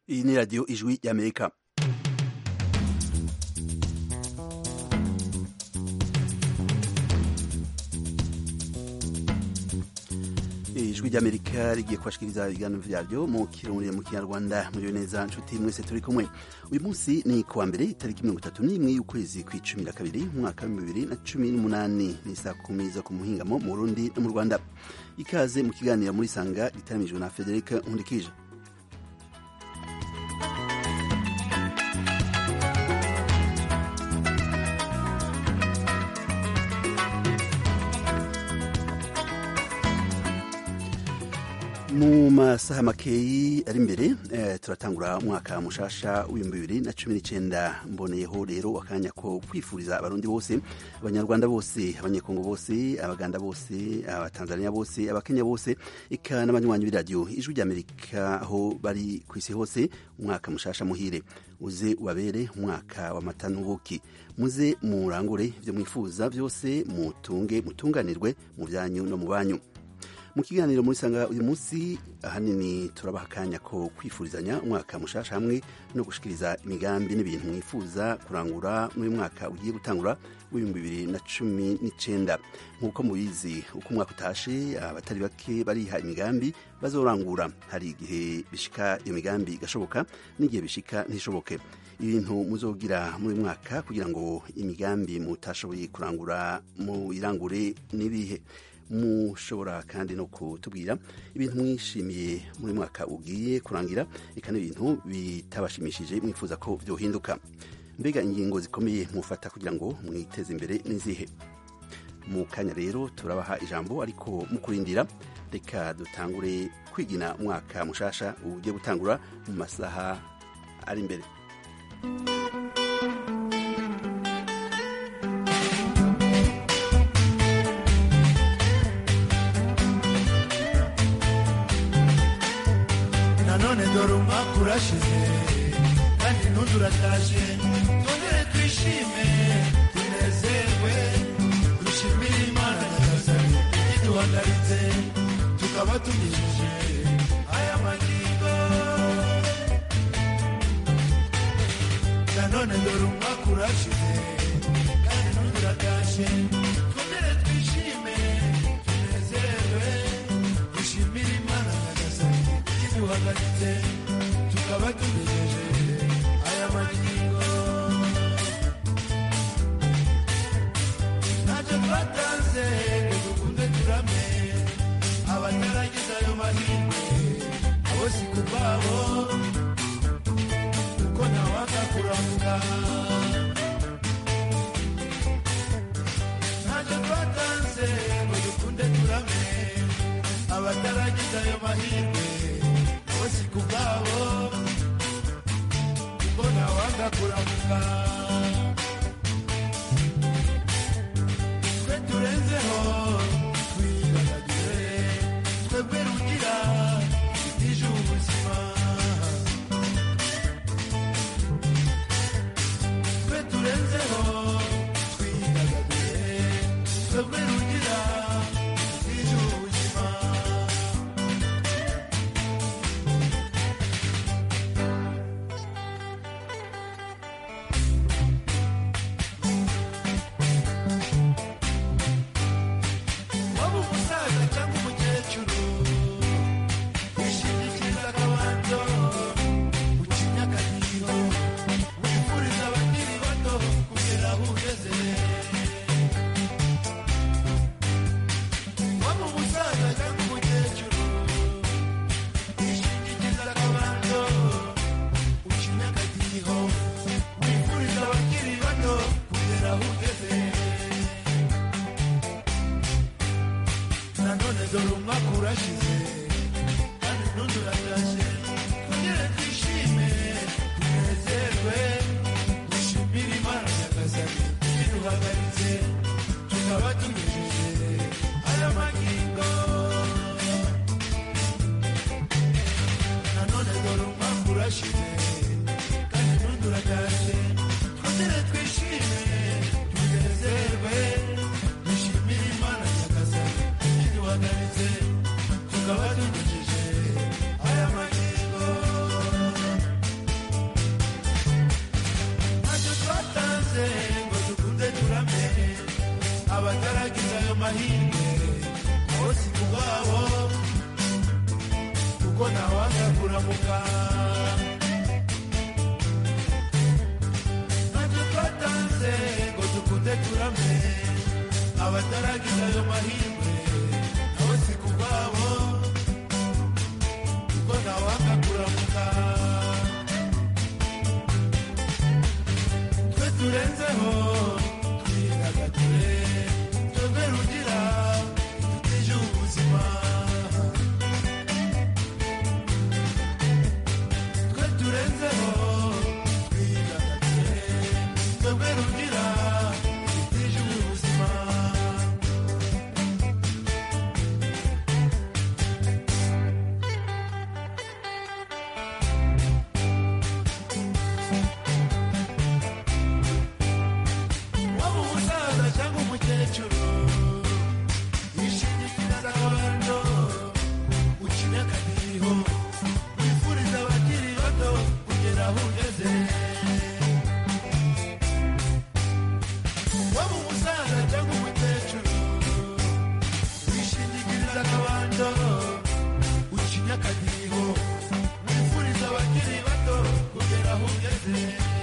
iyi ni radiyo ijwi y'amerika ijwi ry'amerika rigiye kubashikiriza ibiganiro vyaryo mu kirundi mu kinyarwanda muriyo neza nshuti mwese turi kumwe uyu munsi ni kuwa mbere itariki mirongo itatu n'imwe y'ukwezi kw'icumi na kabiri mu mwaka w'ibihumbi bibiri na cumi n'umunani ni saa kumi zo ku muhingamo mu burundi no mu rwanda ikaze mu kiganiro muri sanga gitaramijwe na frederic nkundikije mu masaha makeyi ari imbere eh, turatangura umwaka mushasha w'ibihumbi bibiri na cumi n'icenda mboneyeho rero akanya ko kwifuriza abarundi bose abanyarwanda bose abanyekongo bose abaganda bose abatanzania bose abakenya bose eka n'abanywanyi b'iradiyo ijwi ry'amerika aho bari ku isi hose umwaka mushasha muhire uze ubabere umwaka w'amata n'ubuki muze murangure ivyo mwifuza vyose mutunge mutunganirwe mu vyanyu no mu banyu mu kiganiro muri sanga uyu munsi ahanini turabaha akanya ko kwifurizanya umwaka mushasha hamwe no gushikiriza imigambi n'ibintu mwifuza kurangura muri mwaka ugiye gutangura w'ibihumbi bibiri na cumi n'icenda nk'uko mubizi uko umwaka utashe abatari bake bariha imigambi bazorangura hari igihe bishika iyo migambi igashoboka n'igihe bishika ntishoboke ibintu muzogira muri mwaka kugira ngo imigambi mutashoboye kurangura muyirangure n'ibihe mushobora kandi no kutubwira ibintu mwishimiye muri mwaka ugiye kurangira eka n'ibintu bitabashimishije mwifuza ko byohinduka mbega ingingo zikomeye mufata kugira ngo mwiteze imbere n'izihe mu kanya rero turabaha ijambo ariko mu kurindira reka dutangure kwigina umwaka mushasha ugiye gutangura mu masaha ari imbere nanone dore umwaka urashize kandi n'undi uratashe twongere twishime tunezerwe dushimire imana nyagasani iduhagaritse tukaba tugejeje aya magingo nanone dore umwaka urashize kandi n'undi uratashe twongere twishime tunezerwe dushimire imana nyagasani iduhagaritse tukaba tugejeje aya magingo ntacyo twatanze ngo dukunde turame abataragize ayo mahirwe abo si ku bwabo kuko ntawanga kuramuka ntacyo twatanze ngo dukunde turame abataragize ayo mahirwe abo si ku bwabo kuko ntawanga kuramuka twe turenzeho twidagadure twebwe rugira itije ubuzima twe turenzeho twidagadure twebwe rugira itije ubuzima waba umusaza cyangwa umukecuru wishingikiriza akabanzo ucinya akadiho wifuriza abakiri bato kugera aho ugeze waba umusaza cyangwa umukecuru wishingikiriza akabanzo ucinya akadiho wifuriza abakiri bato kugera aho ugeze nanone dore umwaka urashize kandi n'undi uratashe twongere twishime tunezerwe dushimire imana nyagasani iduhagaritse tukaba tugejeje aya magingo nanone dore umwaka urashize kandi n'undi uratashe twongere twishime tunezerwe dushimire imana nyagasani iduhagaritse tukaba tugejeje aya magingo kuko ntawanga kuramuka ntacyo twatanze ngo dukunde turame abataragize ayo mahirwe nabo si ku bwabo kuko ntawanga kuramuka twe turenzeho twidagadure twebwe rugira dutije ubuzima twe turenzeho twidagadure twebwe rugira dutije ubuzima waba umusaza cyangwa umukecuru wishingikiriza akabando ukina akadiho wifuriza abakiri bato kugera aho ugeze waba umusaza cyangwa umukecuru wishingikiriza akabando ukina akadiho wifuriza abakiri bato kugera aho ugeze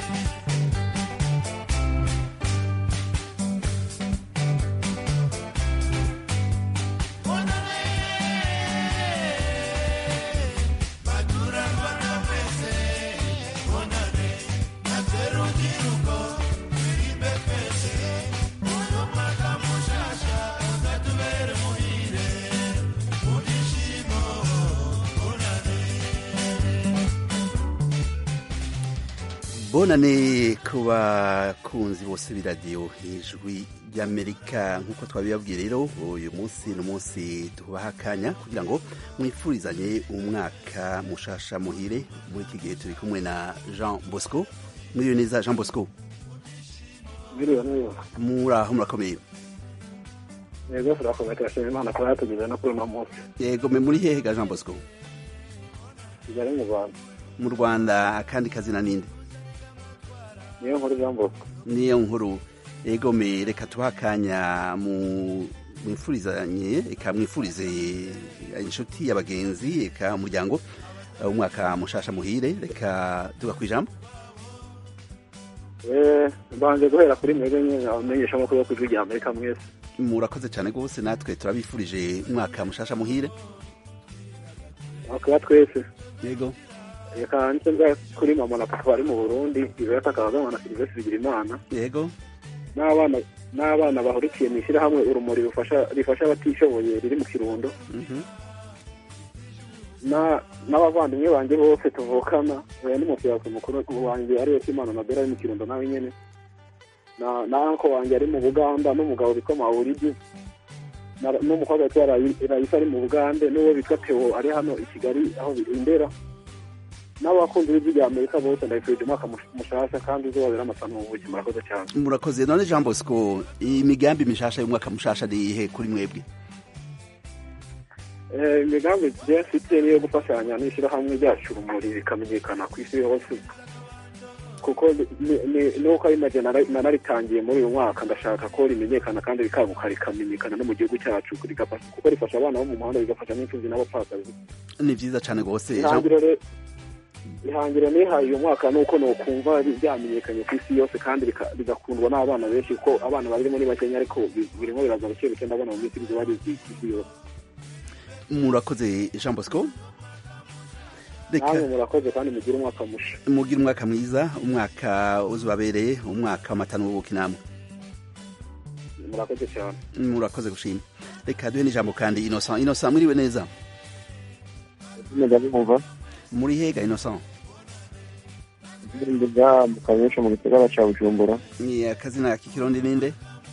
bonane ku bakunzi bose b'iradiyo ijwi ry'amerika nk'uko twabibabwiye rero uyu munsi ni umunsi tubaha akanya kugira ngo mwifurizanye umwaka mushasha muhire muri iki gihe turi kumwe na jean bosco mwiriwe neza jean bosco Biriwe neza. muri aho murakomeye Yego turakomeye turashima Imana kuba yatugeze no kuri uno munsi. yego mwe muri hehe ga jean bosco Kigali mu Rwanda. mu rwanda akandi kazina ninde Niyo nkuru Jean Bosco. niyo nkuru yego me reka tubaha akanya mu mwifurizanye reka mwifurize inshuti y'abagenzi reka umuryango uh, umwaka mushasha muhire reka tuga ku ijambo Eh, mbanje guhera kuri mwebwe nyine abamenyesha amakuru yo ku ijwi rya Amerika mwese. murakoze cyane rwose natwe turabifurije umwaka mushasha muhire Bakaba twese. yego Reka nce nza kuri mama na papa bari mu Burundi, Iveta Kagame na Sylvestre Bigirimana. yego N'abana n'abana bahurikiye mu ishyirahamwe urumuri rufasha rifasha abatishoboye riri mu Kirundo. Mhm. na n'abavandimwe banjye bose tuvukana oya n'umufiyazi mukuru wanjye ariwe Kimana na Bella ari mu Kirundo nawe nyene na na anko wanjye ari mu Buganda n'umugabo bitwa Mauridi na- n'umukobwa witwa Rayi- Raisa ari mu Bugande n'uwo bitwa Theo ari hano i Kigali aho bindera n'abakunzi b'ijwi rya Amerika bose ndabifurije umwaka mush- mushasha kandi uzobabera amasano mu buzima murakoze cyane murakoze none jean bosco imigambi mishasha y'umwaka mushasha ni ihe kuri mwebwe Eh, imigambi je mfite niyo gufashanya n'ishyirahamwe ryacu urumuri rikamenyekana ku isi yose kuko ni- ni- nuko ari naje nara- nanaritangiye muri uyu mwaka ndashaka ko rimenyekana kandi rikaguka rikamenyekana no mu gihugu cyacu rigafasha kuko rifasha abana bo mu muhanda rigafasha n'imfubyi n'abapfakazi ni vyiza cane rwose Jean- ihangiro re- ihangiro nihaye uyu mwaka ni uko nokumva ri- ryamenyekanye ku isi yose kandi rika- rigakundwa n'abana benshi kuko abana barimo ni bakenya ariko bi- birimo biraza buke buke ndabona mu minsi bizoba rizwi ku isi yose murakoze jean bosco reka namwe murakoze kandi mugire umwaka musha mugire umwaka mwiza umwaka uzubabereye umwaka w'amata n'ubuki namwe murakoze cyane murakoze gushima reka duhe n'ijambo kandi innocent innocent mwiriwe neza ndabumva muri hega innocent ndiga mu kanyesha mu gisagara ca bujumbura ni akazina k'ikirundi ninde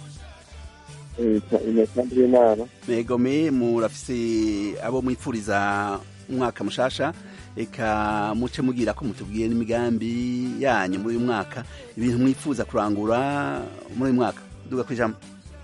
imisambi y'intara megome murafise abo mwipfuriza umwaka mushasha reka muce mugira ko mutubwiye n'imigambi yanyu muri uyu mwaka ibintu mwifuza kurangura muri uyu mwaka duga ku ijambo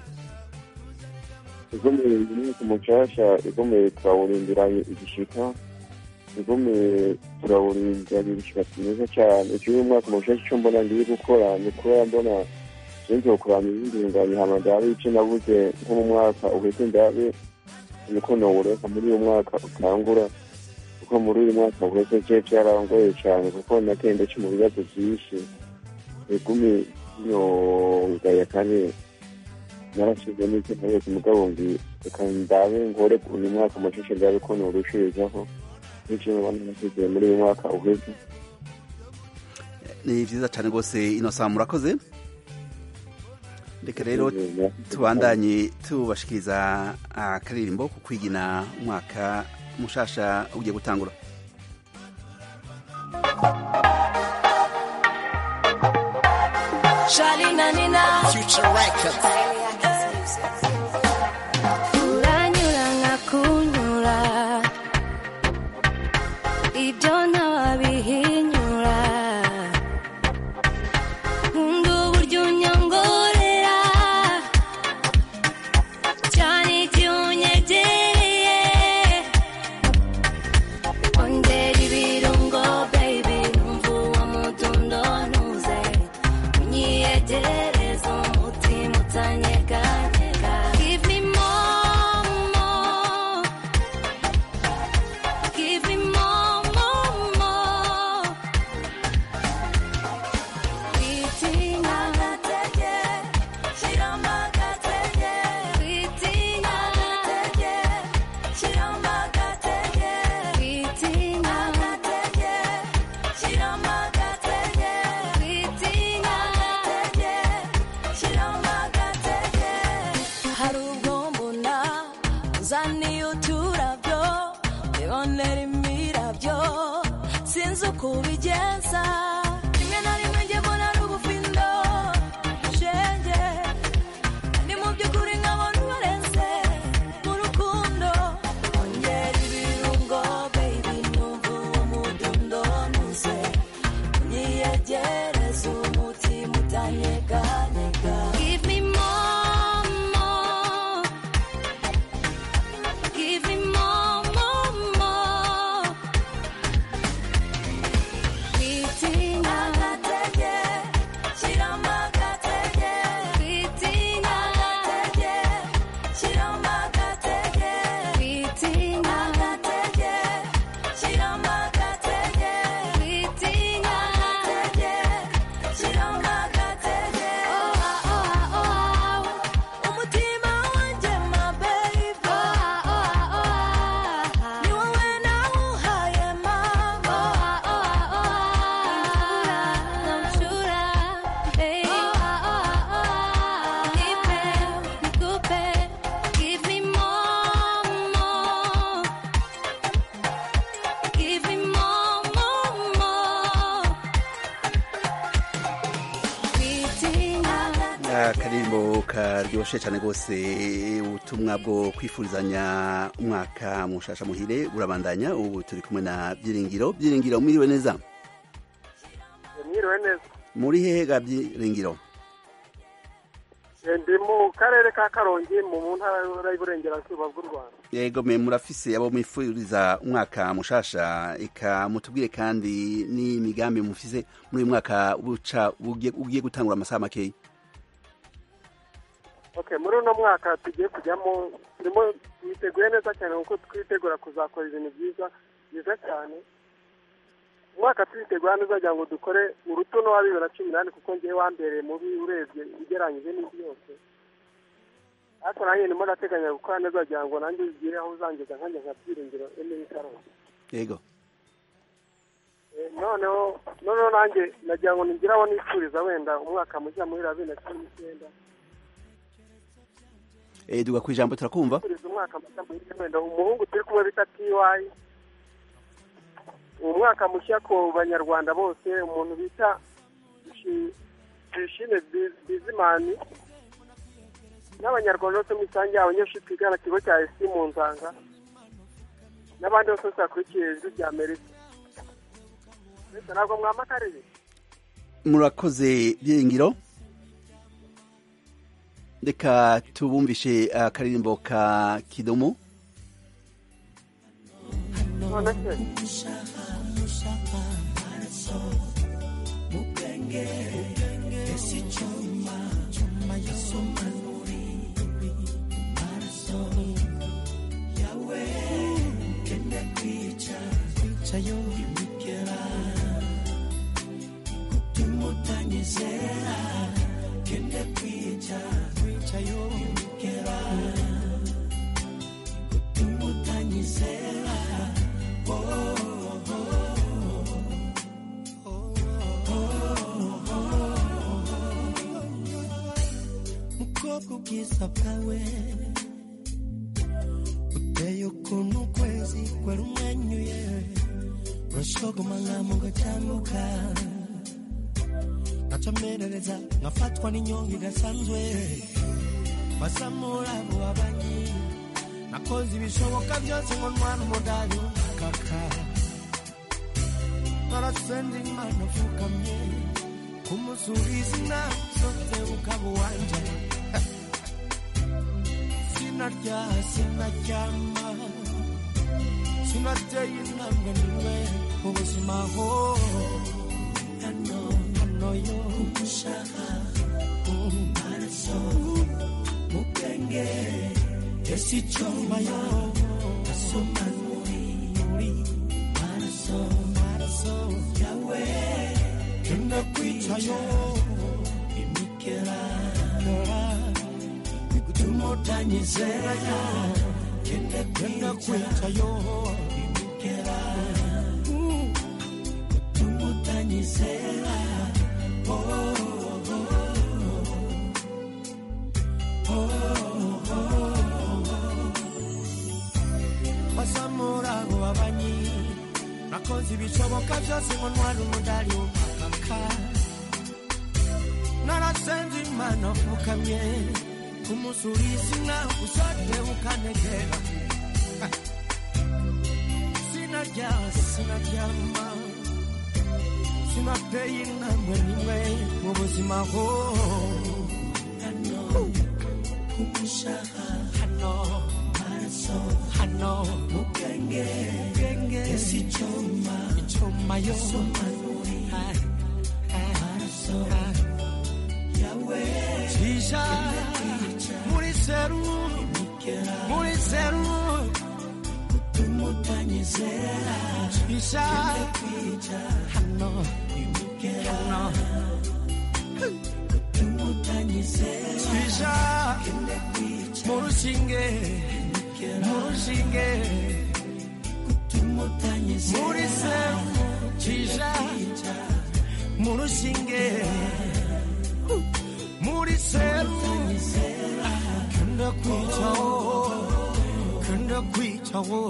igomeye imyaka mushasha igomeye turawurindiranye igishika igomeye turawurindiranye igishika kimeze cyane icyo uyu mwaka mushasha icyo mbona ngiye gukora ni kuba mbona sinzi kurana ibindi nganye hama ndabe ico nabuze nko mu mwaka uheze ndabe niko nowureka muri uyu mwaka utangura kuko muri uyu mwaka uheze je vyarangoye cane kuko natende mu bibazo vyinshi igumi yongaya kandi narashize n'icyo ntabetse mugabo ngi reka ndabe ngore uyu mwaka amashusho ndabe ko norushirizaho n'icyo nabona nasize muri uyu mwaka uheze ni vyiza cane rwose inosa murakoze reka rero tubandanye tubashikiriza akaririmbo ku kwigina umwaka mushasha ugiye gutangura Charlie Nanina Future Records. uranyura nkakunyura ibyo ntawabihinyura nkunda uburyo unyongorera cyane igihe unyegereye ongera ibirungo baby numva uwo mudundo ntuze unyiyegereza umutima utanyeganyega give me more more give me more more more Witinya agatege shyiramo agatege Witinya agatege shyiramo agatege Witinya agatege shyiramo agatege Witinya agatege shyiramo agatege hari ubwo mbona uzaniye uturabyo ibonera imirabyo sinzi uko ubigenza rimwe na rimwe njye mbona ari ubufindo shenge ni mu by'ukuri nkabona ubarenze mu rukundo ongera ibirungo baby numva umudundo ntuze unyiyegereza umutima utanyeganyega give me more more give me more more more Witinya agatege shyiramo agatege Witinya agatege shyiramo agatege Witinya agatege shyiramo agatege Witinya agatege shyiramo agatege Oh ah oh ah oh umutima wanjye my baby Oh ah oh ah ni wowe nawuhaye mama Oh ah oh namshura hey Oh ah oh nipe nikupe give me more more give me more more more Witinya akaririmbo karyoshe cyane rwose ubutumwa bwo kwifurizanya umwaka mushasha muhire burabandanya ubu turi kumwe na byiringiro byiringiro mwiriwe neza mwiriwe neza muri hehe ga byiringiro Eh, ndi mu karere ka karongi mu ntara y'uburengerazuba bw'u rwanda yego me murafise abo mwifuriza umwaka mushasha eka mutubwire kandi n'imigambi mufise muri uyu mwaka buca ugiye ugiye gutangura amasaha makeya okay muri uno mwaka tugiye kujyamo turimo twiteguye neza cyane kuko twitegura kuzakora ibintu byiza byiza cyane umwaka twitegura neza kugira ngo dukore urutuno wa bibiri na cumi n'ane kuko ngewe wambereye mubi urebye ugereranyije n'indi yose ariko nanjye ndimo ndateganya gukora neza kugira ngo nanjye ugire aho uzangeza nkanjye nka byiringiro emeye karongi yego Eh, noneho noneho nanjye nagira ngo nigire aho nifuriza wenda umwaka mushya muri bibiri na cumi n'icyenda eh duga ku ijambo turakumva nifuriza umwaka mushya muhire wenda umuhungu turi kumwe bita tiwayi uwo mwaka mushya ku banyarwanda bose umuntu bita Bishi- bishime Bi- bizimani n'abanyarwanda bose muri rusange abanyeshuri twigana ikigo cya esi mu nzanga n'abandi bose bose bakurikiye ijwi rya amerika mbese ntabwo mwamakariye murakoze byiringiro reka tubumvishe akaririmbo ka kidumu none se kwicayo imigera gutuma utanyizera gende kwica kwicayo imigera gutuma utanyizera oh, oh, mukobwa ubwiza bwawe uteye ukuntu ukwezi kwari umwenyuye urashogoma nkamo ngatambuka ngacamerereza ngafatwa n'inyonga idasanzwe basamura abo babanyi nakoze ibishoboka byose ngo ntwara umudari w'umukaka narasenze imana upfukamye kumusubiza inama zose ukaba uwanje sinarya sinaryama sinateye intambwe nimwe mu buzima ho hano hano yo kumushaka maraso mu bwenge ese icyoma yo asoma muri muri maraso maraso yawe kenda kwicayo imikera bigutuma utanyizera yo kenda kwicayo imikera gutuma utanyizera oh, oh, oh, basamura abo babanyi nakoze ibishoboka byose ngo ntware umudari w'umukaka narasenze imana upfukamye kumusuriza inka usate ukanegera sinarya sinaryama sinateye intambwe nimwe mu buzima ho hano kumushaka hano maraso hano mu bwenge bwenge ese icyuma icyuma yo somanuri maraso yawe cisha muri seru muri seru gutuma utanyizera cisha hano hano gutuma utanyizera cisha mu rushinge mu rushinge gutuma utanyizera muri seru cisha mu rushinge muri seru kenda kwicaho kenda kwicaho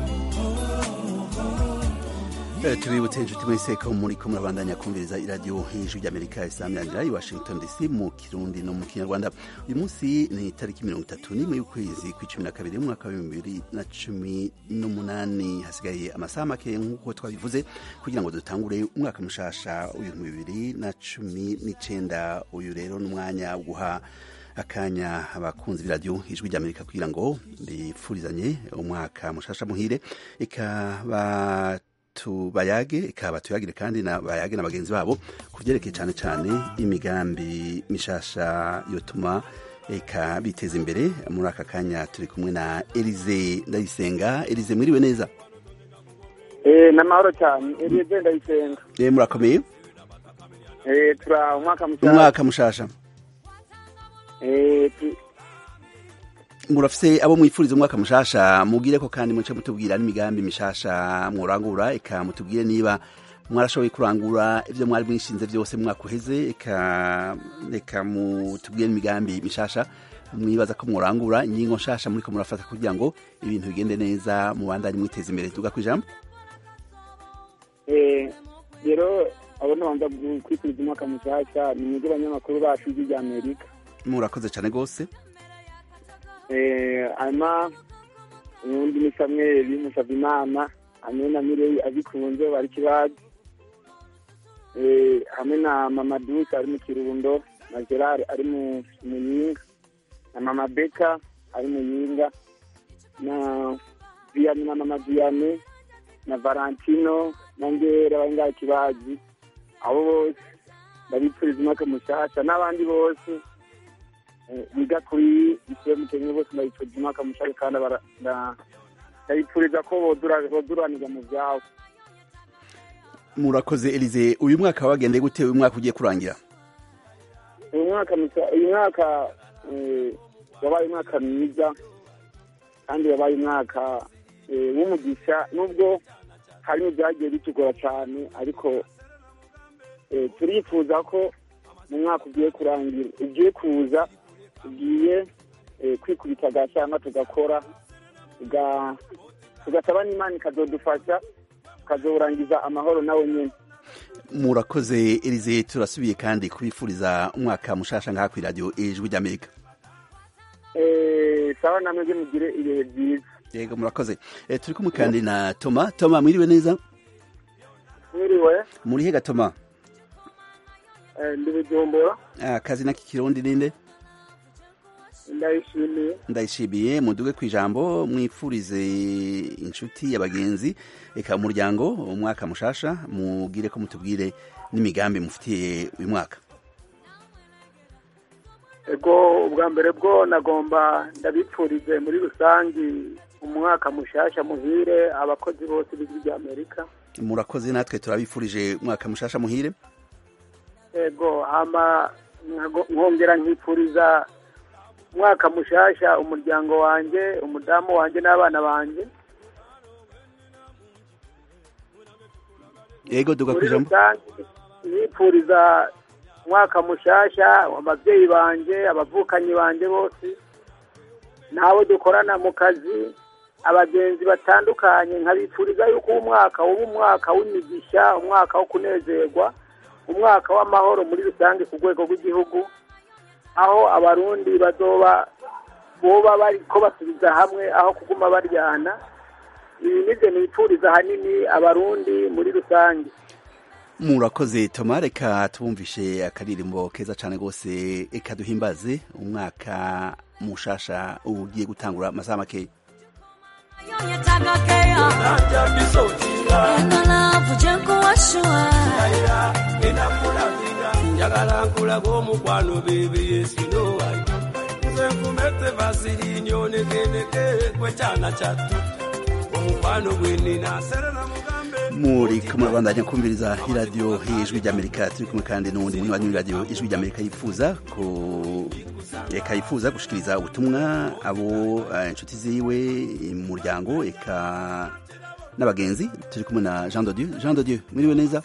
Eh, tubibutse inshuti mwese ko muri ko murabandanya kumviriza iradiyo hejuru ry'amerika isamyanira i washington dc mu kirundi no mu kinyarwanda uyu munsi ni itariki mirongo itatu n'imwe y'ukwezi kw'icumi na kabiri umwaka w'ibihumbi bibiri na cumi n'umunani hasigaye amasaha make nk'uko twabivuze kugira ngo dutangure umwaka mushasha w'ibihumbi bibiri na cumi n'icenda uyu rero n'umwanya wo guha akanya abakunzi b'iradiyo ijwi ry'amerika kugira ngo bifurizanye umwaka mushasha muhire ikaba tubayage ikaba tuyagire kandi na bayage na bagenzi babo ku byerekeye cyane cyane imigambi mishasha yotuma eka biteza imbere muri aka kanya turi kumwe na Elize Ndayisenga Elize mwiriwe neza Eh, n'amahoro cyane Elize ndayisenga eh murakomeye Eh, tura umwaka mushya umwaka mushasha Eh, tu- murafise abo mwifuriza umwaka mushasha mubwire ko kandi muce mutubwira n'imigambi mishasha mworangura eka mutubwire niba mwarashoboye kurangura ivyo mwari mwishinze vyose mu mwaka uheze eka reka mutubwire n'imigambi mishasha mwibaza ko mworangura ingingo nshasha muriko murafata kugira ngo ibintu bigende neza mubandanye mwiteza imbere tuga kwijambo eh, rero abo nabanza kwifuriza umwaka mushyashya ni mwebwe abanyamakuru bacu ijwi rya amerika murakoze cane gose Eh, hanyuma uwundi ni samweli musabimana hamwe na mireyi abikunze bari kibazi Eh, hamwe na mama duke ari mu kirundo na gerard ari mu muyinga na mama beka ari mu yinga na viyani na mama viyane na valentino na ngera bari ngaho kibazi abo bose ndabipfuriza umwaka mushasha n'abandi bose eh, biga kuri ise mukenye bose ndabipfuriza umwaka mushasha kandi bara- nda- ndabipfuriza ko bodura- boduranirwa mu vyabo murakoze elize uyu mwaka wagendeye gute uyu mwaka ugiye kurangira uyu mwaka musa- uyu mwaka eh, wabaye umwaka mwiza kandi wabaye umwaka eh, w'umugisha nubwo harimo ibyagiye bitugora cyane ariko eh, turifuza ko mu mwaka ugiye kurangira ugiye kuza ugiye eh, kwikubita agashyamba tugakora tuga- tugasaba n'imana ikazodufasha tukazowurangiza amahoro nawe nyine murakoze elize turasubiye kandi kubifuriza umwaka mushasha ngaha ku iradiyo ijwi ry'amerika Eh, sawa namwe byo mugire ibihe byiza yego murakoze Eh, turi kumwe kandi na toma toma mwiriwe neza mwiriwe muri hega toma eh, ndi bujumbura akazi na kikirundi ninde ndayishimiye ndayishimiye muduge ku ijambo mwifurize inshuti abagenzi reka umuryango umwaka mushasha mugire ko mutubwire n'imigambi mufitiye uyu mwaka ego ubwa mbere bwo nagomba ndabipfurize muri rusange umwaka mushasha muhire abakozi bose b'ijwi rya amerika murakoze natwe turabifurije umwaka mushasha muhire ego hama nkago- nkongera nkipfuriza umwaka mushasha umuryango wanjye umudamu wanjye n'abana banjye yego duga ku muri ijambo rusange nipfuriza umwaka mushasha ababyeyi banjye abavukanyi banjye bose n'abo dukorana mu kazi abagenzi batandukanye nkabifuriza yuko uwo mwaka uba umwaka w'imigisha umwaka wo kunezerwa umwaka w'amahoro muri rusange ku rwego rw'igihugu aho abarundi bazoba boba bariko basubiza hamwe aho kuguma baryana ibi nivyo nipfuriza ahanini abarundi muri rusange murakoze toma reka tubumvishe akaririmbo keza cyane rwose reka duhimbaze umwaka mushasha ugiye gutangura amasaha makeya njagala nkulaga omukwano bebe yesinowayo nze nfumete vasilini onekeneke kwekyana kyattu omukwano gwenina serena mugambe muri kumurabandanya kumviriza iradiyo ijwi ry'amerika turi kumwe kandi n'uwundi munywanyi w'iradiyo ijwi ry'amerika yifuza ku reka yifuza gushikiriza ubutumwa abo eh, inshuti ziwe umuryango eka n'abagenzi turi kumwe na jean dodieu jean dodieu mwiriwe neza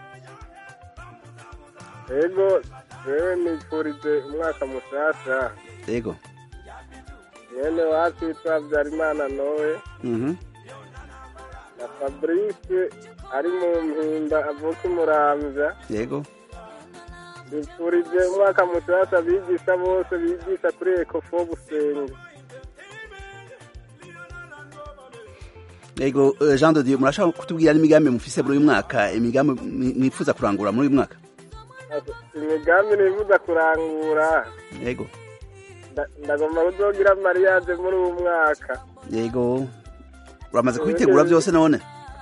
ego rero nifurije umwaka mushasha yego mwene wacu witwa habyarimana nowe mhm na fabrice ari mu mpinda avuka umuramvya yego nifurije umwaka mushasha abigisha bose bigisha kuri ekofo busenge yego eh, jean dodieu murashaka kutubwira n'imigambi mufise muri uyu mwaka imigambi mwi- mwifuza kurangura muri uyu mwaka imigambi nifuza kurangura yego nda- ndagomba kuzogira mariage muri uwu mwaka yego uramaze kubitegura byose none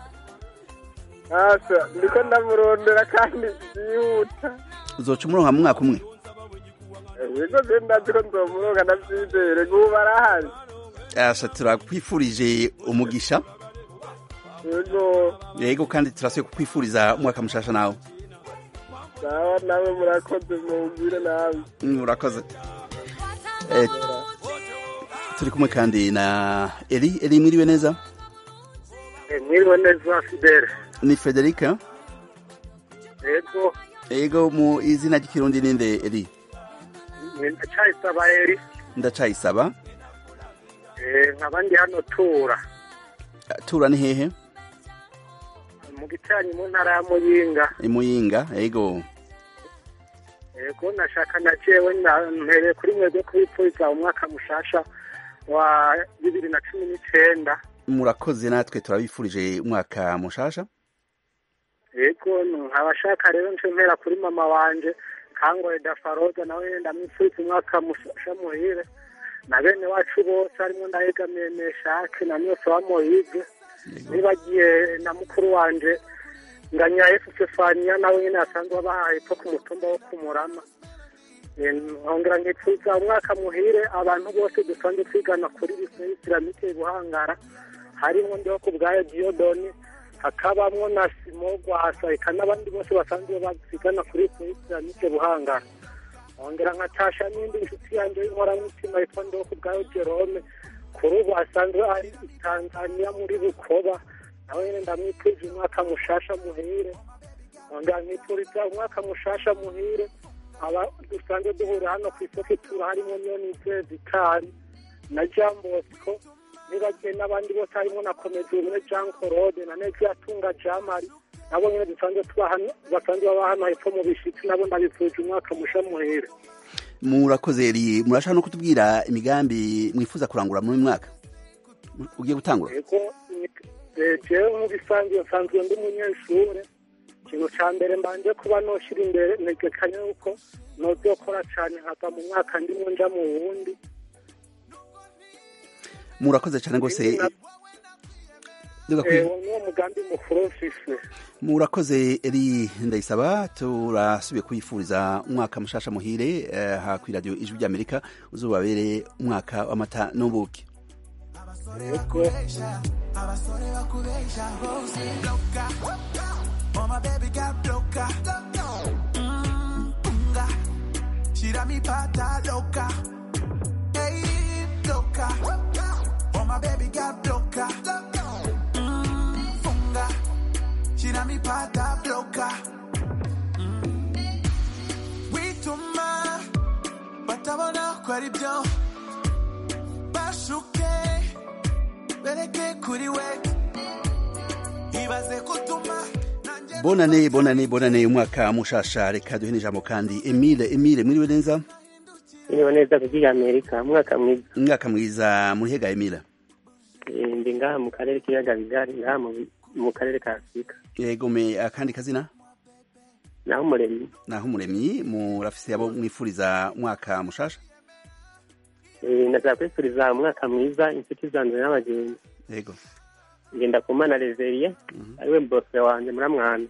asa ndiko ndamurondera kandi byihuta uzoca umuronka mu mwaka umwe yego je ndazi ko nzomuronka ndavyizere gubu arahari asha turakwifurije umugisha yego yego kandi turasuye kukwifuriza umwaka mushasha nawe sawa nawe murakoze mubwire nawe Mm, urakoze Eh, turi kumwe kandi na eri eri mwiriwe neza mwiriwe neza fidele ni frederica yego yego mu izina ry'ikirundi ninde eri ndacayisaba eri ndacayisaba nkaba ndi hano tura tura ni hehe mu gicanyi mu ntara ya muyinga imuyinga yego yego nashaka na jewe na- mpereye kuri mwebwe kubipfuriza umwaka mushasha wa bibiri na cumi n'icenda murakoze natwe turabifurije umwaka mushasha yego nkabashaka rero nce mpera kuri mama wanje kangoye dafaroza nawe ndamwifuriza umwaka mushasha muhire na bene wacu bose harimo ndahegamiye meshake na myose wa moyize nibagiye na mukuru wanje nganya yesu sefaniya nawe nyine asanzwe abahaye epfo ku mutumba wo kumurama nkongera nkipfuza umwaka muhire abantu bose dusanzwe twigana kuri bise isiramike buhangara harimo ndiho ku bwayo diyodoni hakabamwo na simo gwasa eka n'abandi bose basanzwe bazigana kuri nike buhangana ongera nkatasha n'indi nshuti yanjye y'inkoramutima yitwa ndoko ubwayo jerome kuri ubu asanzwe ari i tanzania muri bukoba nawe nyine ndamwifuje umwaka mushasha muhire ongera nkifuriza umwaka mushasha muhire aba dusanzwe duhurira hano ku isoko itura harimo nyonize vitari na jean bosco nibagiye n'abandi bose harimo na komedi umwe jean claude na nezi yatunga jamari nabo nyine dusanzwe tuba hano basanzwe baba hano hepfo mu bishitsi nabo ndabifuje umwaka musha muhire murakoze eri murashaka no kutubwira imigambi mwifuza kurangura muri uyu mwaka ugiye gutangura yego eh, jewe nk'ubisanzwe nsanzwe ndi umunyeshure ikintu ca mbere mbanje kuba noshira imbere ntegekanya yuko nozokora cane nkava mu mwaka ndimwo nja mu wundi murakoze cyane rwose Duga kwi- Eh, uwo niwo mugambi mukuru mfise murakoze eri ndayisaba turasubiye kwifuriza umwaka mushasha muhire eh, ha kuri radio ijwi ry'amerika uzobabere umwaka w'amata n'ubuki yego abasore bakubesha hose loka oh my baby got loka Mm, unga shira mi pata loka hey loka oh my baby got loka Mm, funga shira mi pata loka Mm. wituma batabona ko ari byo bashuke bereke kuri we ibaze kutuma nanjye bonane bonane bonane umwaka mushasha reka duhe n'ijambo kandi emile emile mwiriwe neza Niba neza kuki Amerika umwaka mwiza umwaka mwiza murihega emile Eh, ndi ngaha mu karere k'ibiyaga bigari ngaha mu- mu karere ka Afurika yego me akandi kazina naho umuremyi naho umuremyi murafise abo mwifuriza umwaka mushasha Eh, ndashaka kwifuriza umwaka mwiza inshuti zanjye n'abagenzi yego ngenda ku mana Reverie ariwe bose wanjye muramwana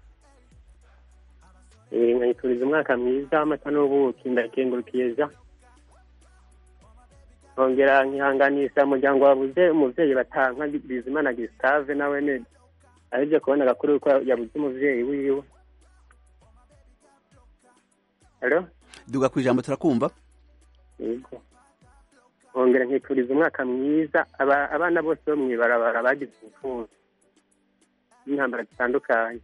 Eh, nkayifuriza umwaka mwiza w'amata n'ubuki ndakengurukiye ja nkongera nkihanganisha umuryango wabuze umuvyeyi batanka bizimana Gustave nawe ne aribyo kubona agakuru ko yabuze umuvyeyi wiwe Hello? duga ku ijambo turakumva yego nkongera nkifuriza umwaka mwiza aba- abana bose bo mw'ibarabara bagize ubufunzi n'intambara zitandukanye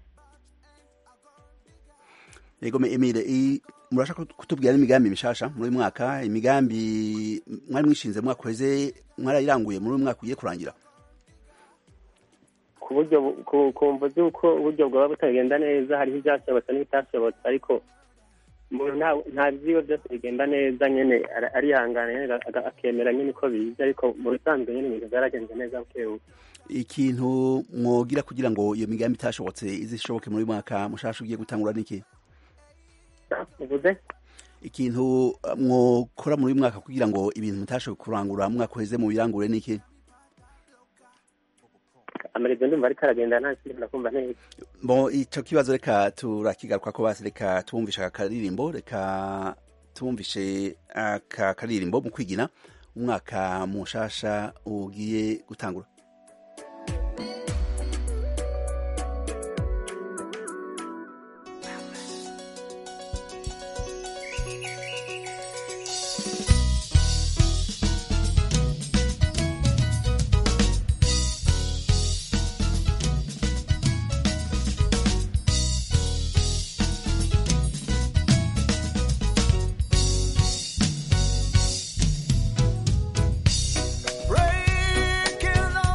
yego me emile i- murashaka kutubwira n'imigambi mishasha muri uyu mwaka imigambi mwari mwishinze mu mwaka uheze mwarayiranguye muri uyu mwaka ugiye kurangira ku buryo bu- ku- ku mvu z'uko uburyo bwaba butagenda neza hariho ibyashobotse n'ibitashobotse ariko umuntu nta- nta vyiwe byose bigenda neza nyene ara- arihangana nyene aga- akemera nyene uko biza ariko mu bisanzwe nyene ibintu byaragenze neza bukebuke ikintu mwogira kugira ngo iyo migambi itashobotse izishoboke muri uyu mwaka mushasha ugiye gutangura niki uvuze ikintu uh, mwokora muri uyu mwaka kugira ngo ibintu mutashoboye kurangura mu mwaka uheze mu birangure niki amarezo ndumva ariko aragenda nta kindi ndakumva neza bo ico kibazo reka turakigaruka ko basi reka tumvishe aka karirimbo reka tumvishe aka karirimbo mu kwigina umwaka mushasha ugiye gutangura breaking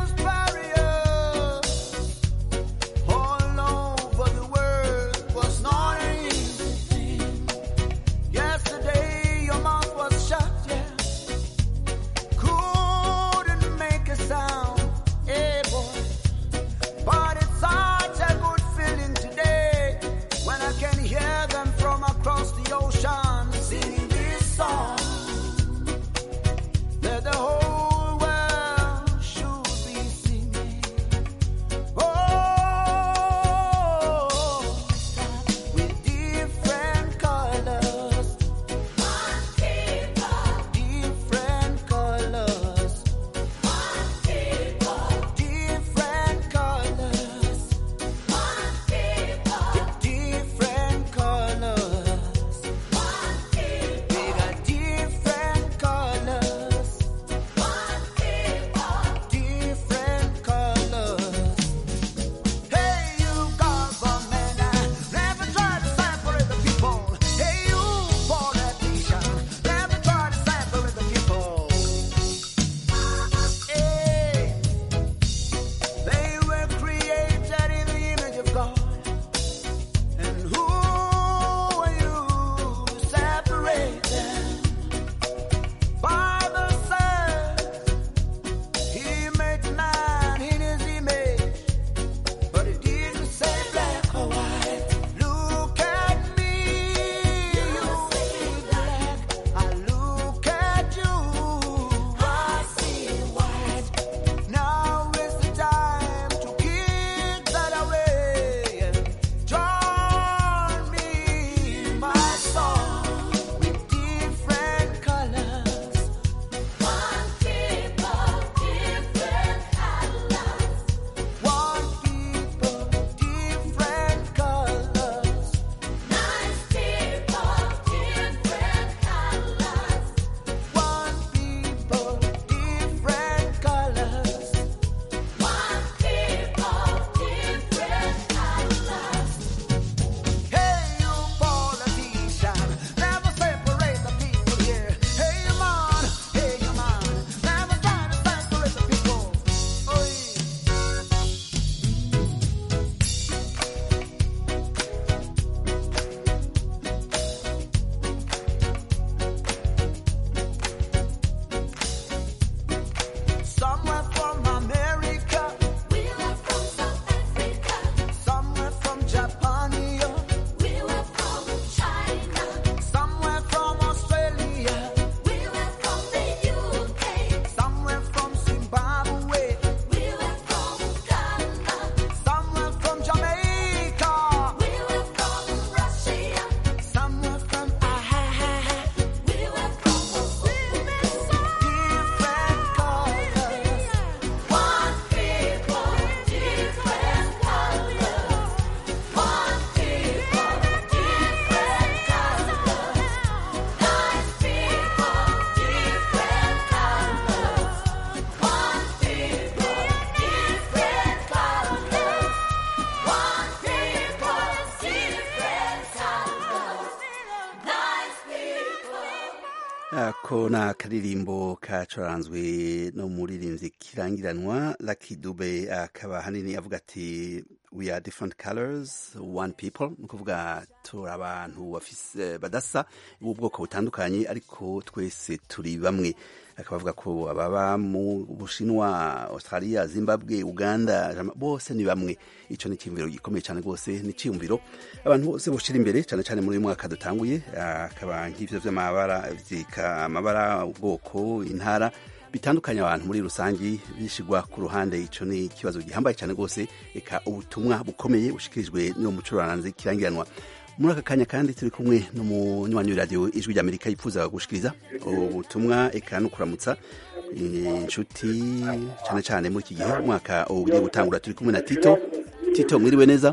ako ni akaririmbo kacuranzwe no muririmbyi kirangiranwa Lucky Dube akaba hanini avuga ati we are different colors one people ni ukuvuga turi abantu bafise badasa b'ubwoko butandukanye ariko twese turi bamwe akaba avuga ko ababa mu bushinwa australia zimbabwe uganda Jama- bose ni bamwe ico ni icyiyumviro gikomeye cyane rwose ni icyiyumviro abantu bose boshira imbere cyane cyane muri uyu mwaka dutanguye akaba nk'ivyo vy'amabara vyika amabara ubwoko intara bitandukanye abantu muri rusangi bishigwa ku ruhande ico ni ikibazo gihambaye cyane rwose eka ubutumwa bukomeye bushikirijwe n'uwo mucuranzi kirangiranwa muri aka kanya kandi turi kumwe n'umunywanyi w'iradiyo ijwi ry'amerika yifuza gushikiriza ubutumwa eka no kuramutsa inshuti cyane cyane muri iki gihe umwaka ugiye gutangura turi kumwe na tito tito mwiriwe neza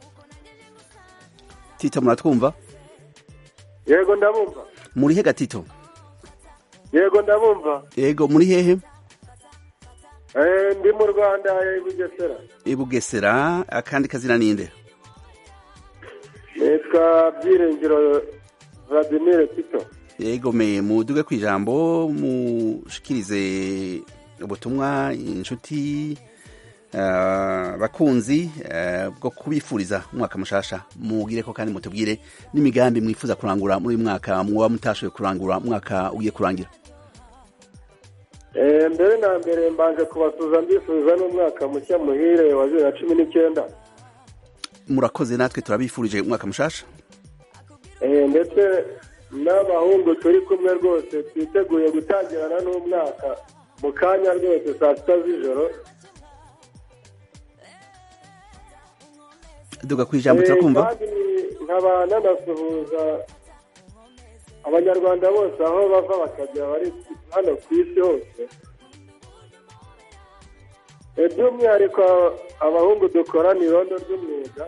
tito muratwumva yego ndabumva muri hega tito yego ndabumva yego muri hehe Eh, ndi mu rwanda i bugesera i bugesera akandi kazina ninde nitwa byiringiro vladimir tito yego me muduge ku ijambo mushikirize ubutumwa inshuti ah, abakunzi ah, bwo kubifuriza umwaka mushasha mugire ko kandi mutubwire n'imigambi mwifuza kurangura muri uyu mwaka mwoba mutashoboye kurangura umwaka ugiye kurangira Eh, mbere na mbere mbanje kubasuza mbifuriza n'umwaka mushya muhire wa bibiri na cumi n'icyenda murakoze natwe turabifurije umwaka mushasha Eh, ndetse n'abahungu turi kumwe rwose twiteguye gutangirana n'umwaka mu kanya rwose saa sita z'ijoro duga ku ijambo Eh, turakumva kandi nkaba nanasuhuza abanyarwanda bose aho bava bakajya bari hano ku isi hose Eh, by'umwihariko abahungu dukorana irondo ry'umwuga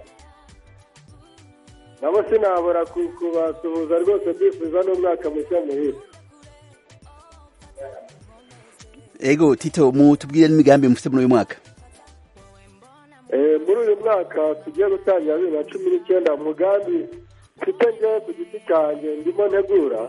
nabo sinabura ku- kubasuhuza rwose byifuza n'umwaka mushya muhire ego tito mutubwire n'imigambi mufite muri uyu mwaka Eh, muri uyu mwaka tugiye gutangira bibiri na cumi n'icyenda umugambi mfite njyewe ku giti cyanjye ndimo ntegura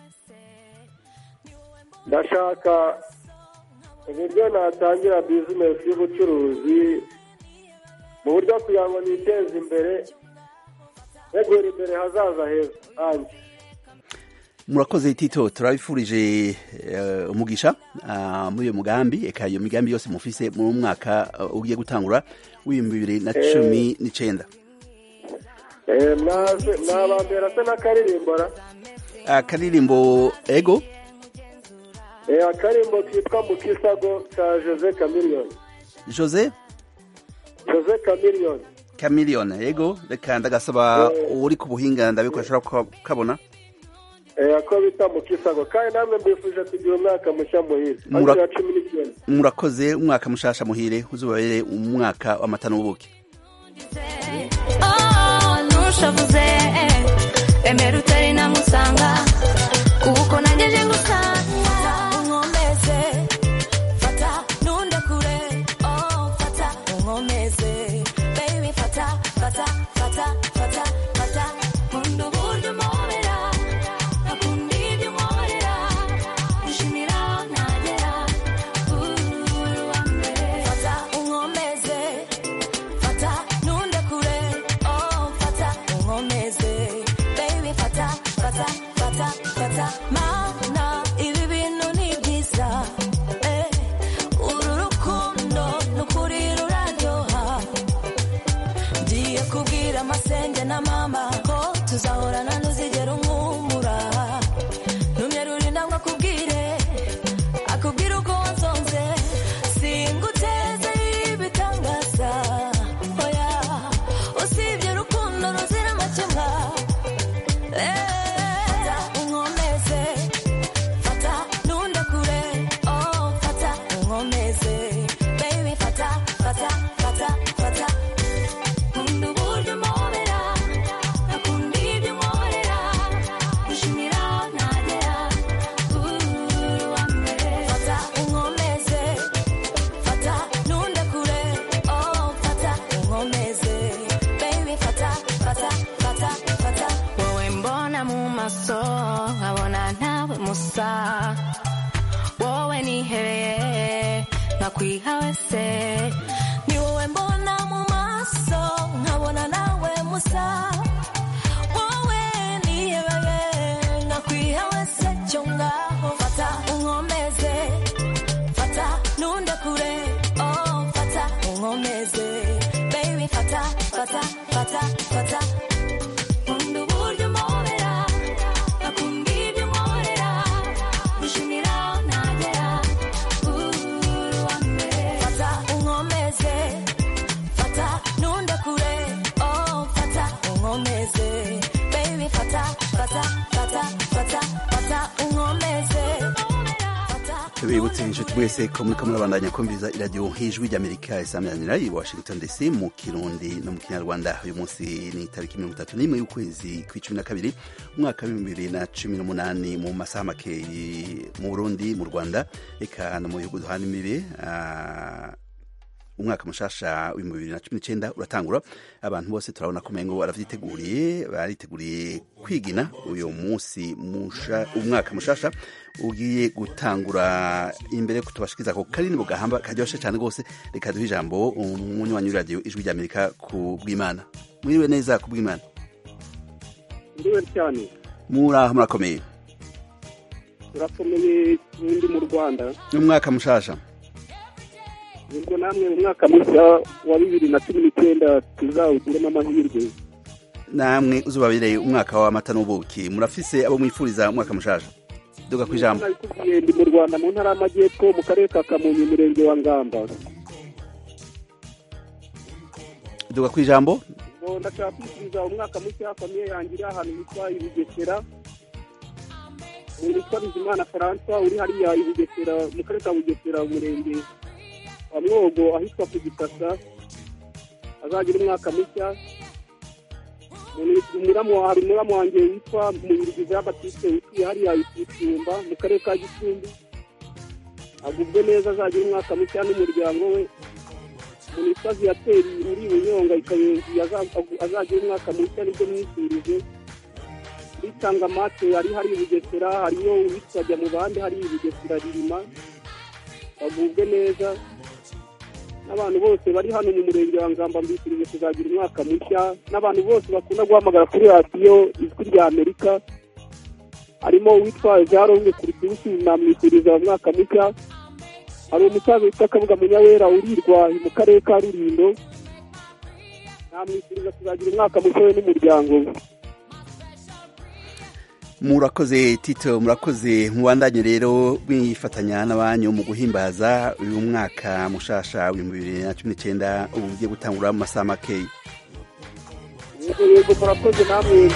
ndashaka uburyo natangira bizinesi y'ubucuruzi mu buryo kugira ngo niteze imbere ntegura imbere hazaza heza hanjye murakoze tito turabifurije eh, umugisha ah, muri uyo mugambi eka iyo migambi yose mufise mu mwaka uh, ugiye gutangura w'ibihumbi bibiri na cumi n'icenda Eh, mwaze- mwabambera se n'akaririmbora akaririmbo ego Eh, akarimbo kitwa mukisago ka jose kamiliyoni jose jose kamiliyoni chameleone ego reka ndagasaba uri ku buhinga ndabiko ashobora kukabona Eh, ako bita mukisago kandi namwe mbifuje kugira umwaka mushya muhire Mura- bibiri na cumi n'icyenda murakoze umwaka mushasha muhire uzubabere umwaka w'amata n'ubuki Oh, ntushavuze emera utari namusanga kuko nangeje ngusanga unkomeze fata ntunde kure oh fata unkomeze baby fata fata fata fata fata nkunda uburyo umpobera akunda ibyo unkorera ushimira aho ntagera uri uwa mbere fata unkomeze fata ntunde kure oh fata unkomeze baby fata fata fata fata mana ibi bintu ni byiza eh uru rukundo nukuri ruraryoha ngiye kubwira amasenge na mama ko tuzahorana ntuzigera umwumura numye rurinda ngo akubwire akubwira uko wansonze singuteze ibitangaza oya usibye urukundo ruzira amakemwa fata unkomeze fata ntunde kure oh fata unkomeze baby fata fata fata fata nkunda uburyo umpobera akunda ibyo unkorera ushimira aho ntagera uri uwa mbere fata unkomeze fata ntunde kure oh fata unkomeze baby fata fata nakwihawe se ni wowe mbona mu maso nkabona nawe musa wowe nihebeye nakwihawe se cyo ngaho fata unkomeze fata nunde kure oh fata unkomeze baby fata fata fata fata nkunda uburyo umpobera akunda ibyo unkorera gushimira aho ntagera uri uwa mbere fata unkomeze fata nunde kure oh fata unkomeze baby fata fata fata fata fata unkomeze tubibutse inshuti mwese ko muriko murabandanya kumviriza iradiyo nk'ijwi ry'amerika isaminanira i washington dc mu kirundi no mu kinyarwanda uyu munsi ni itariki mirongo itatu n'imwe y'ukwezi kw'icumi na kabiri umwaka w'ibihumbi bibiri na cumi n'umunani mu masaha makeyi mu burundi mu rwanda eka no mu bihugu duhana imbibe ah, umwaka mushasha w'ibihumbi bibiri na cumi n'icenda uratangura abantu bose turabona ko umengo baravyiteguriye bariteguriye kwigina uyu munsi musha, umwaka mushasha ugiye gutangura imbere ko tubashikiza ko karini bugahamba karyoshe cyane rwose reka duhe ijambo umunywanyi w'iradiyo ijwi ry'amerika ku bw'imana mwiriwe neza ku bw'imana ndiwe cyane muraho murakomeye turakomeye n'undi mu rwanda umwaka mushasha ubwo namwe mu mwaka mushya wa bibiri na cumi n'icyenda tuzawugiremo amahirwe namwe uzubabireye umwaka w'amata n'ubuki murafise abo mwifuriza umwaka mushasha duga ku ijambo nabikubwiye ndi mu rwanda mu ntara y'amajyepfo mu karere ka kamonyi umurenge wa ngamba duga ku ijambo ngo ndashaka kwifuriza umwaka mushya famiye yanjye iri ahantu hitwa i bugesera umuntu witwa bizimana francois uri hariya i bugesera mu karere ka bugesera umurenge wa mwogo ahitwa ku gisasa azagira umwaka mushya umuramu hari umuramu wanjye witwa mubirigi jean batiste wituye hariya isumba mu karere ka gicumbi agubwe neza azagira umwaka mushya n'umuryango we umuntu witwa viyateri uri bunyonga ikayenzi azagira umwaka mushya nibyo mwifurije bitanga mate ari hari i bugesera hariyo uwitwa jya mu bandi hari i bugesera ririma bagubwe neza n'abantu bose bari hano mu murenge wa ngamba mbifurije kuzagira umwaka mushya n'abantu bose bakunda guhamagara kuri radiyo ijwi rya amerika harimo uwitwa jean ronge kuritusi namwifuriza umwaka mushya hari umusaza witwa kabuga munyawera urirwa mu karere ka rurindo namwifuriza kuzagira umwaka mushya we n'umuryango we murakoze tito murakoze mubandanye rero mwifatanya n'abanyu mu guhimbaza uyu mwaka mushasha w'ibihumbi bibiri na cumi n'icyenda ubu ugiye gutangura mu masaha makeya yego yego murakoze namwe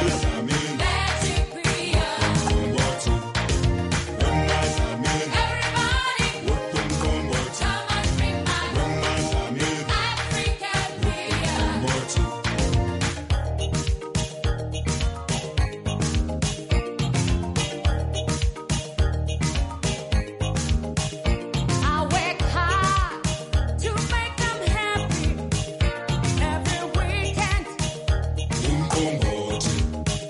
I work hard to make them happy every weekend.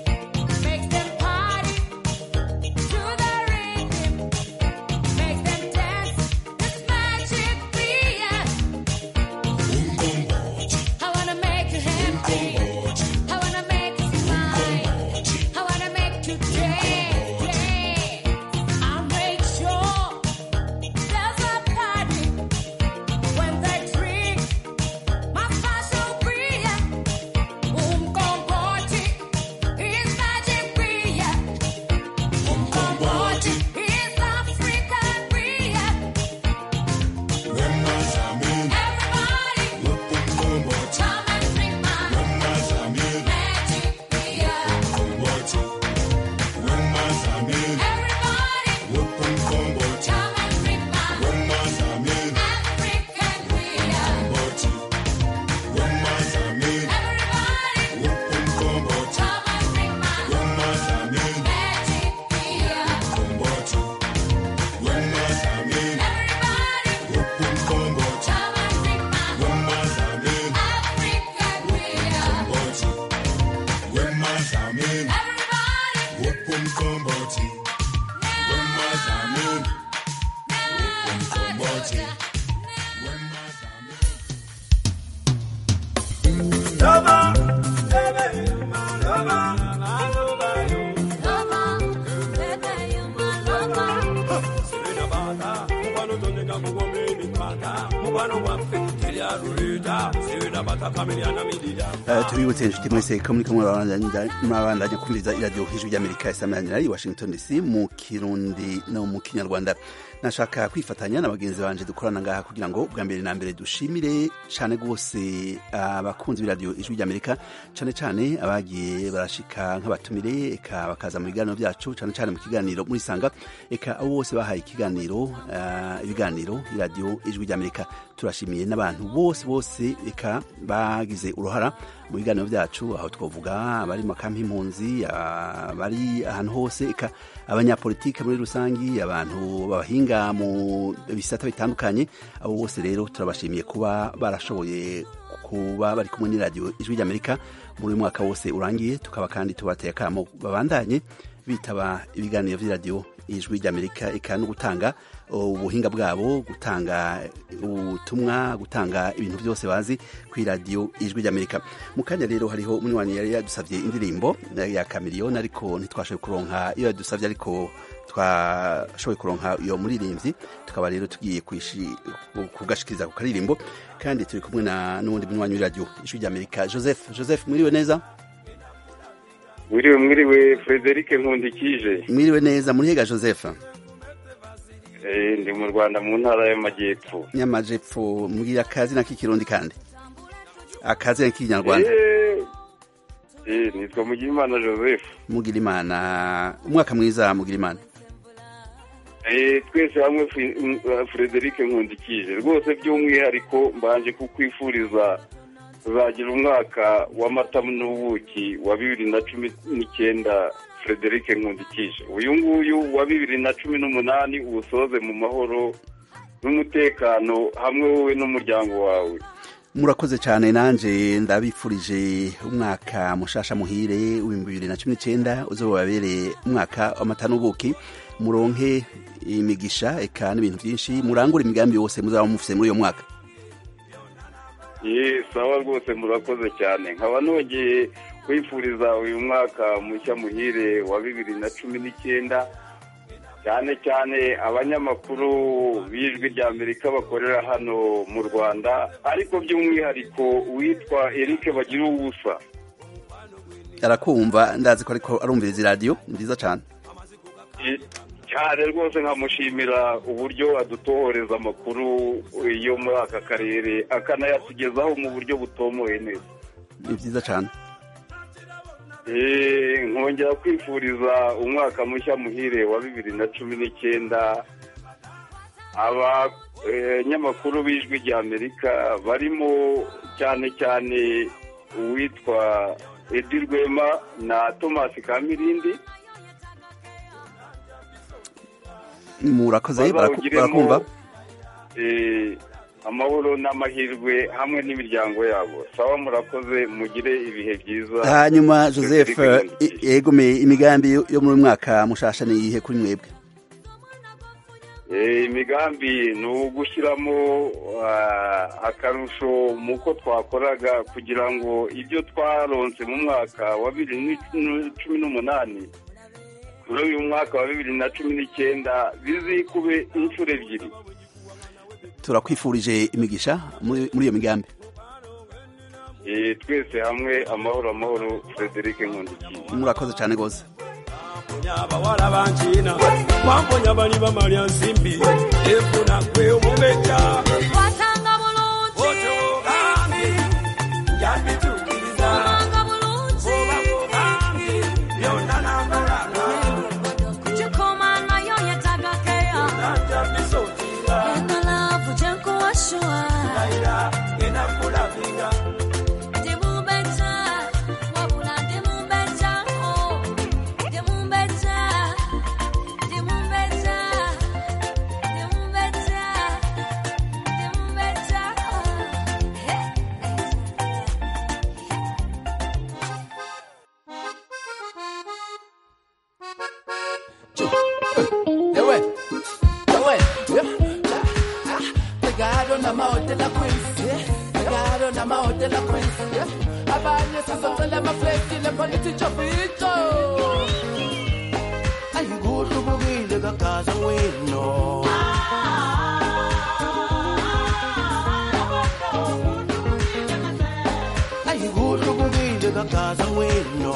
mukwano gwaffe teryaluleeta sirina batakamiryanamidira Uh, tubibutse inshuti mwese ko muriko murabandanya murabandanya kumviriza iradiyo ijwi ry'amerika isamanira i washington dc mu kirundi no mu kinyarwanda nashaka kwifatanya na bagenzi banje dukorana ngaha kugira ngo bwa mbere na mbere dushimire cane rwose abakunzi b'iradiyo ijwi ry'amerika cane cane abagiye barashika nk'abatumire eka bakaza mu biganiro vyacu cane cane mu kiganiro muri sanga eka abo bose bahaye ikiganiro uh, ibiganiro iradiyo ijwi ry'amerika turashimiye n'abantu bose bose eka bagize uruhara mu biganiro vyacu aho twovuga abari mu makampi impunzi abari ahantu hose eka abanyapolitike muri rusangi abantu babahinga mu bisata bitandukanye abo bose rero turabashimiye kuba barashoboye kuba bari kumwe n'iradiyo ijwi ry'amerika muri uyu mwaka wose urangiye tukaba kandi tubateye akamo babandanye bitaba ibiganiro vy'iradiyo ijwi ry'amerika eka no gutanga ubuhinga bwabo gutanga ubutumwa gutanga ibintu byose bazi ku iradiyo ijwi ry'amerika mu kanya rero hariho umunywanyi yari yadusabye indirimbo ya kamiriyoni ariko ntitwashoboye kuronka iyo yadusabye ariko twashoboye kuronka iyo muririmbyi tukaba rero tugiye kugashikiriza ku karirimbo kandi turi kumwe na n'uwundi munywanyi w'iradiyo ijwi ry'amerika joseph joseph mwiriwe neza mwiriwe mwiriwe frederic nkundikije mwiriwe neza murihiga joseph ndi mu rwanda mu ntara y'amajyepfo y'amajyepfo mbwira akazina k'ikirundi kandi akazina k'ikinyarwanda nitwa mugirimana joseph mugirimana umwaka mwiza mugirimana twese hamwe frederic nkundikije rwose by'umwihariko mbanje kukwifuriza tuzagira umwaka w'amata n'ubuki wa bibiri na cumi n'icyenda frederic nkundikije uyu nguyu wa bibiri na cumi n'umunani uwusoze mu mahoro n'umutekano hamwe wowe n'umuryango wawe murakoze cyane nanjye ndabifurije umwaka mushasha muhire w'ibihumbi bibiri na cumi n'icyenda uzoba wabereye umwaka w'amata n'ubuki muronke imigisha eka n'ibintu byinshi murangure imigambi yose muzaba mufite muri uyo mwaka ye sawa rwose murakoze cyane nkaba nongeye kwifuriza uyu mwaka mushya muhire wa bibiri na cumi n'icyenda cyane cyane abanyamakuru b'ijwi rya amerika bakorera hano mu rwanda ariko by'umwihariko witwa eric bagira ubusa arakumva ndazi ko ariko arumviriza iradiyo ni byiza cyane cyane rwose nkamushimira uburyo adutohoreza amakuru yo muri aka karere akanayatugezaho mu buryo butomoye neza ni byiza cyane nkongera kwifuriza umwaka mushya muhire wa bibiri na cumi n'icyenda abanyamakuru b'ijwi rya amerika barimo cyane cyane uwitwa edi rwema na tomasi kamirindi murakoze barakumva amahoro n'amahirwe hamwe n'imiryango yabo sawa murakoze mugire ibihe byiza hanyuma joseph yegomeye imigambi yo muri mwaka mushasha ni iyihe kuri mwebwe imigambi ni ugushyiramo akarusho mu ko twakoraga kugira ngo ibyo twaronse mu mwaka wa bibiri na cumi n'umunani muri uyu mwaka wa bibiri na cumi n'icyenda bizikube inshuro ebyiri turakwifurije imigisha muri iyo migambi twese hamwe amahoro amahoro frederic nkundikiye murakoze cyane rwose abawala bankina wamponya bali bamalya nsimbi efuna gwe omubeja watanga bulungi otogambi yabitukiriza omanga bulungi obakugambi byonna nambalanga kukikoma nayo yetagakeya nanjabisotinga engalavu gyenkuwashuwa ayira enakulavinga ndimumbeja wabula ndimumbeja ndimumbeja ndimumbeja ndimumbeja ndimumbeja Ewe, ewe, pegado na mahotela queens, pegado na mahotela queens. Abanye sizocela amaflekile khona ithi jovito. Ayikuhle ubukile kagaza wino. kakaza wino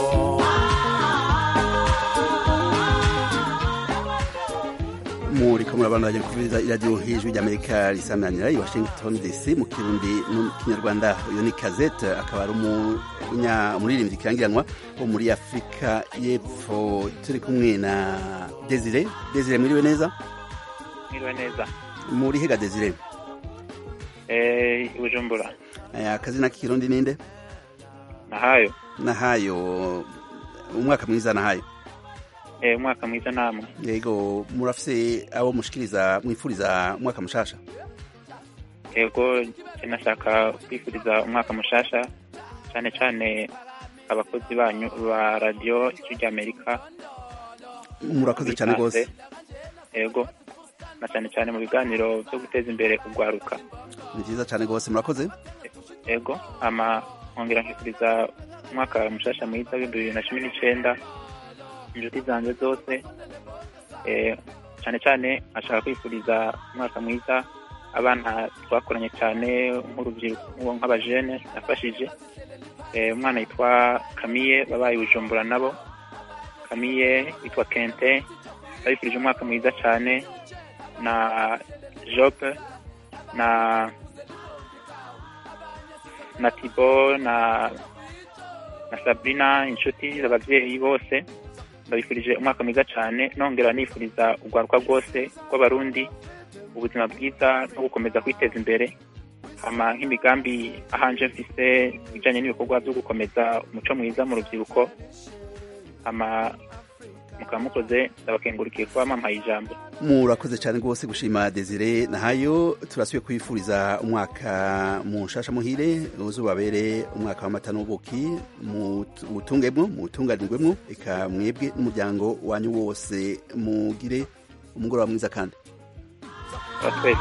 muriko murabandanya kuvuza iradiyo hejuru ry'amerika risananira i washington dc mu kirundi no mu kinyarwanda uyu ni kazete akaba ari umunya- umuririmbyi kirangiranwa wo muri afurika y'epfo turi kumwe na desire desire mwiriwe neza mwiriwe neza muri hega desire eh bujumbura Eh, akazina k'ikirundi ninde nahayo nahayo umwaka mwiza nahayo eh umwaka mwiza namwe yego murafise abo mushikiriza mwifuriza umwaka mushasha yego je nashaka kwifuriza umwaka mushasha cyane cyane abakozi banyu ba radiyo ijwi ry'amerika murakoze cyane rwose yego na cyane cyane mu biganiro byo guteza imbere urwaruka ni byiza cyane rwose murakoze yego ama nkongera nkifuriza umwaka mushasha mwiza w'ibihumbi bibiri na cumi n'icenda inshuti zanjye zose eh, cyane cyane ashaka kwifuriza umwaka mwiza abana twakoranye cyane nk'urubyiruko nk'abajene nafashije Eh, umwana yitwa kamiye babaye i bujumbura nabo kamiye yitwa kente babifurije umwaka mwiza cyane na jope na na tibo na na sabrina inshuti ababyeyi bose babifurije umwaka mwiza cyane nongera nifuriza urwaruka rwose rw'abarundi ubuzima bwiza no gukomeza kwiteza imbere hama nk'imigambi ahanje mfise ibijanye n'ibikorwa byo gukomeza umuco mwiza mu rubyiruko hama mukaba mukoze ndabakengurikiye kuba mampaye ijambo murakoze cyane rwose gushima desire nahayo turasubiye kwifuriza umwaka mushasha muhire uzubabere umwaka w'amata n'ubuki mut- mutungemwo mutunganirwemwo eka mwebwe n'umuryango wanyu wose mugire umugoroba mwiza kandi twese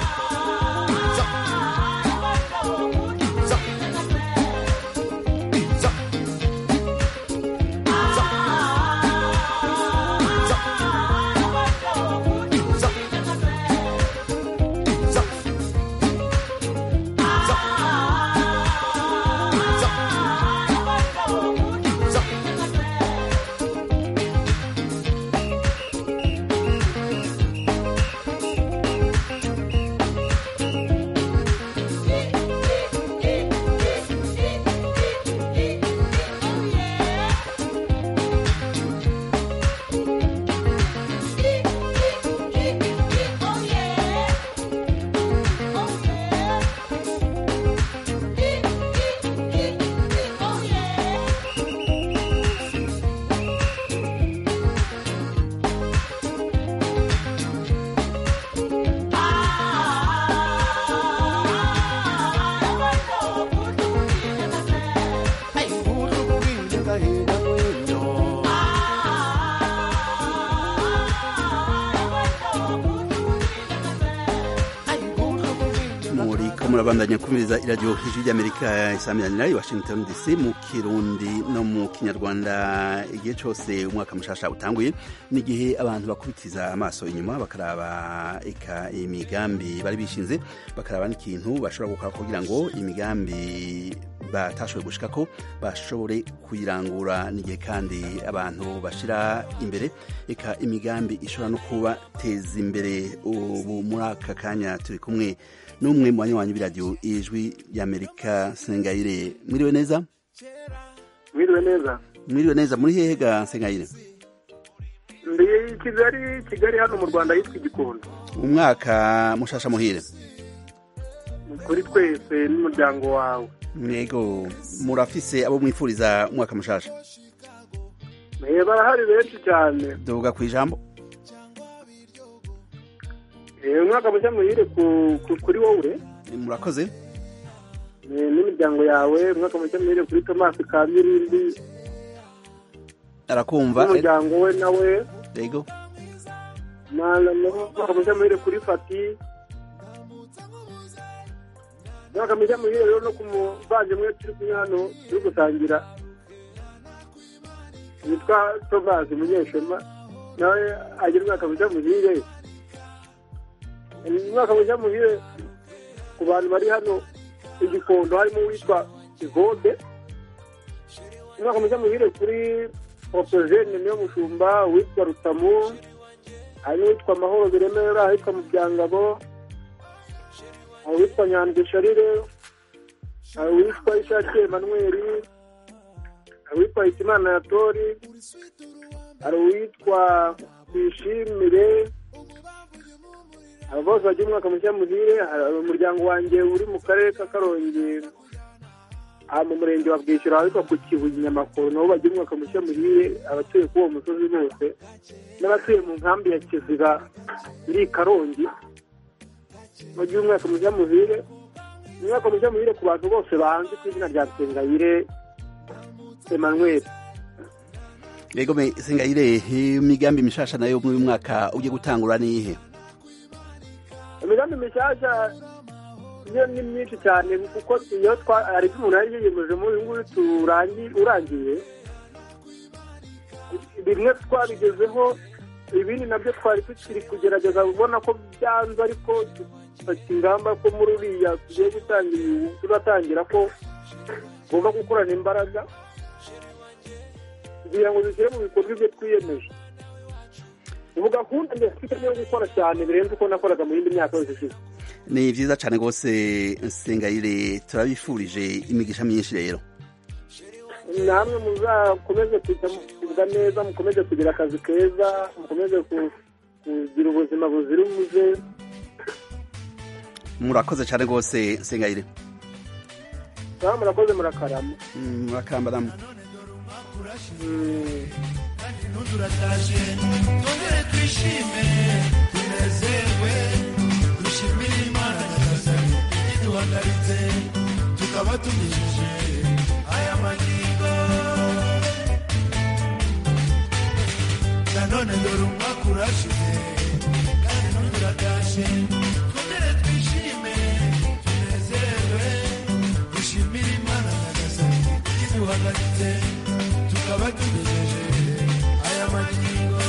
muriko murabandanya kubiriza iradiyo hejuru ry'amerika isamiranyira i washington dc mu kirundi no mu kinyarwanda igihe cyose umwaka mushasha utanguye n'igihe abantu bakubitiza amaso inyuma bakaraba eka imigambi bari bishinze bakaraba n'ikintu bashobora gukora kugira ngo imigambi batashoboye gushikako bashobore kuyirangura n'igihe kandi abantu bashira imbere eka imigambi ishobora no kubateza imbere ubu muri aka kanya turi kumwe n'umwe mu banywanyi b'iradiyo ijwi ry'amerika sengayire mwiriwe neza mwiriwe neza mwiriwe neza muri hehe ga sengayire ndi kigali kigali hano mu rwanda yitwa igikondo umwaka mushasha muhire kuri twese n'umuryango wawe mwego murafise abo mwifuriza umwaka mushasha Eh, barahari benshi cyane duvuga ku ijambo Eh, umwaka mushya muhire ku- ku- kuri wowe murakoze eh, n'imiryango yawe umwaka mushya muhire kuri tomasi kamirindi arakumva n'umuryango we nawe yego na- na- n'umwaka mushya muhire kuri fati umwaka mushya muhire rero no ku muvandimwe turi kumwe hano turi gusangira witwa tomasi munyeshema nawe agira umwaka mushya muhire umwaka mushya muhire ku bantu bari hano igikondo harimo uwitwa ivode umwaka mushya muhire kuri opogene niyo mushumba uwitwa rutamu hari n'uwitwa mahoro biremera ahitwa mu byangabo hari uwitwa nyandwi sharire hari uwitwa ishake emanuweli hari uwitwa hitimana ya tori hari uwitwa twishimire abo bose bagira umwaka mushya muhire hari umuryango wanjye uri mu karere ka karongi aha mu murenge wa bwishyura ahitwa ku kibuye nyamakuru nabo bagira umwaka mushya muhire abatuye kuri uwo musozi bose n'abatuye mu nkambi ya kiziba iri i karongi bagira umwaka mushya muhire umwaka mushya muhire ku bantu bose banzi ku izina rya sengayire emmanuel yego me sengayire imigambi mishasha nayo muri uyu mwaka ugiye gutangura nihe imigambi mishyashya yo ni myinshi cyane kuko iyo twa hari ibyo umuntu yari yiyemeje muri uyu nguyu turangi urangiye bimwe twabigezeho ibindi nabyo twari tukiri kugerageza kubona ko byanze ariko dufata ingamba ko muri uriya tugiye gutangira ubu turatangira ko tugomba gukorana imbaraga kugira ngo dushyire mu bikorwa ibyo twiyemeje ubu gahunda ndetse yo gukora cyane birenze uko nakoraga mu yindi myaka yose ishize ni vyiza cane rwose nsengayire turabifurije imigisha myinshi rero namwe muzakomeze kwitabwa neza mukomeze kugira akazi keza mukomeze ku- kugira ubuzima buzira umuze murakoze cane rwose nsengayire nawe murakoze murakarama Mm, murakambaramu ntuzuratashe twongere twishime tunezerwe dushimire imana nyagasani iduhagaritse tukaba tugejeje aya magingo nanone dore umwaka urashize kandi ntuzuratashe twongere twishime tunezerwe dushimire imana nyagasani iduhagaritse tukaba tugejeje aya magingo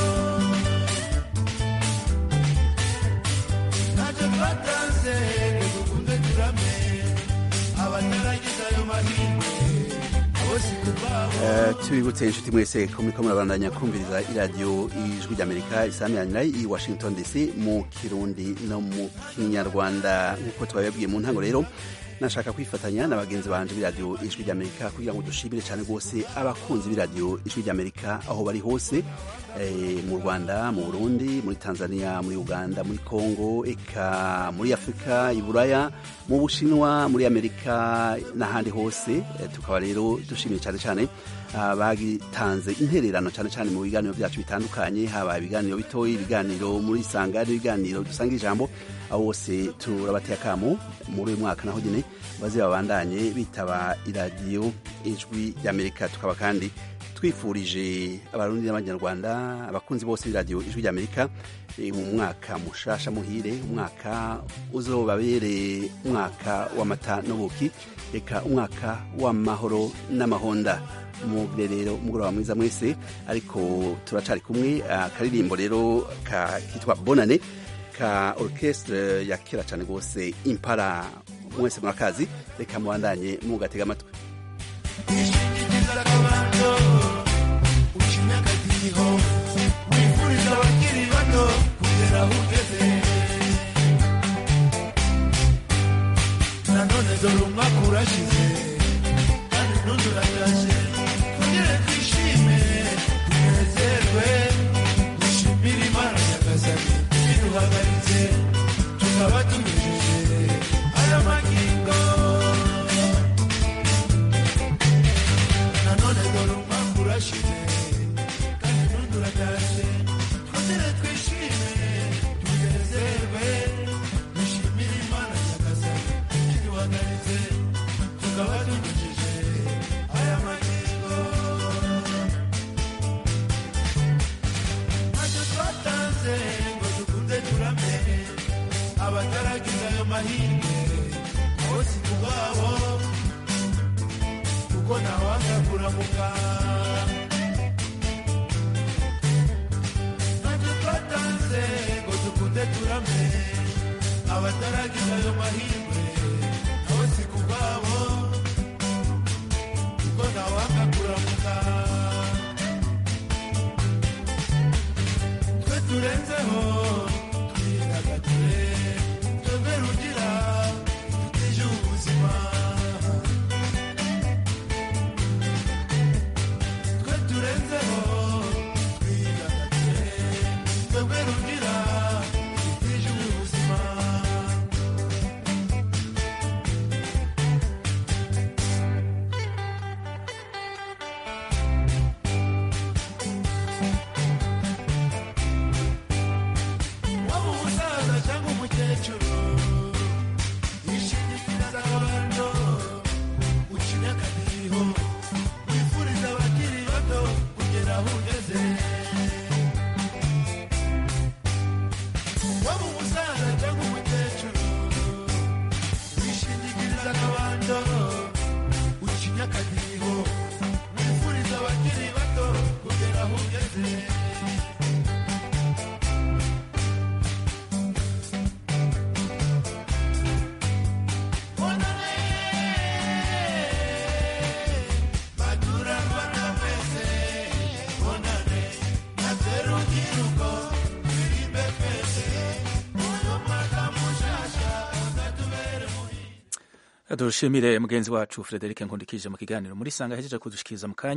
ntacyo twatanze ngo dukunde turame abataragize ayo mahirwe abo si kubabo Eh, tubibutse inshuti mwese ko muriko murabandanya kumviriza iradiyo ijwi ry'amerika isamiranyira i washington dc mu kirundi no mu kinyarwanda nk'uko twabibabwiye mu ntango rero nashaka kwifatanya na bagenzi banje b'iradiyo ijwi ry'amerika kugira ngo dushimire cyane rwose abakunzi b'iradiyo ijwi ry'amerika aho bari hose eh, mu rwanda mu burundi muri tanzania muri uganda muri congo eka muri afurika i buraya mu bushinwa muri amerika n'ahandi hose eh, tukaba rero dushimiye cyane cyane abagitanze intererano cyane cyane mu biganiro byacu bitandukanye haba ibiganiro bitoyi ibiganiro muri sanga n'ibiganiro dusanga ijambo abo bose turabateye akamo muri uyu mwaka naho nyine baze babandanye bitaba iradiyo ijwi ry'amerika tukaba kandi twifurije abarundi n'abanyarwanda abakunzi bose b'iradiyo ijwi ry'amerika eh, mu mwaka mushasha muhire umwaka uzobabere umwaka w'amata n'ubuki reka umwaka w'amahoro n'amahonda mugire rero umugoroba mwiza mwese ariko turacari kumwe akaririmbo rero ka kitwa bonane ka orchestre ya kera cyane rwose impara mwese murakazi reka mubandanye mugatega amatwi ukinyakadiho wifuriza abakiri bato kugera aho ugeze nanone dore umwaka urashize kandi n'undi uratashe twongere twishime tunezerwe dushimire imana nyagasani iduhagaritse tukaba tugejeje aya magingo nanone dore umwaka urashize kandi n'undi uratashe twongere twishime tunezerwe dushimire imana nyagasani iduhagaritse tukaba tugejeje aya magingo ntacyo twatanze ngo dukunde turame abataragize ayo mahirwe abo si kubabo kuko ntawanga kuramuka ntacyo twatanze ngo dukunde turame abataragize ayo mahirwe abo si kubabo kuko ntawanga kuramuka dushimire mugenzi wacu Frederic Nkundikije mu kiganiro muri sanga hejeje kudushikiriza mu kanya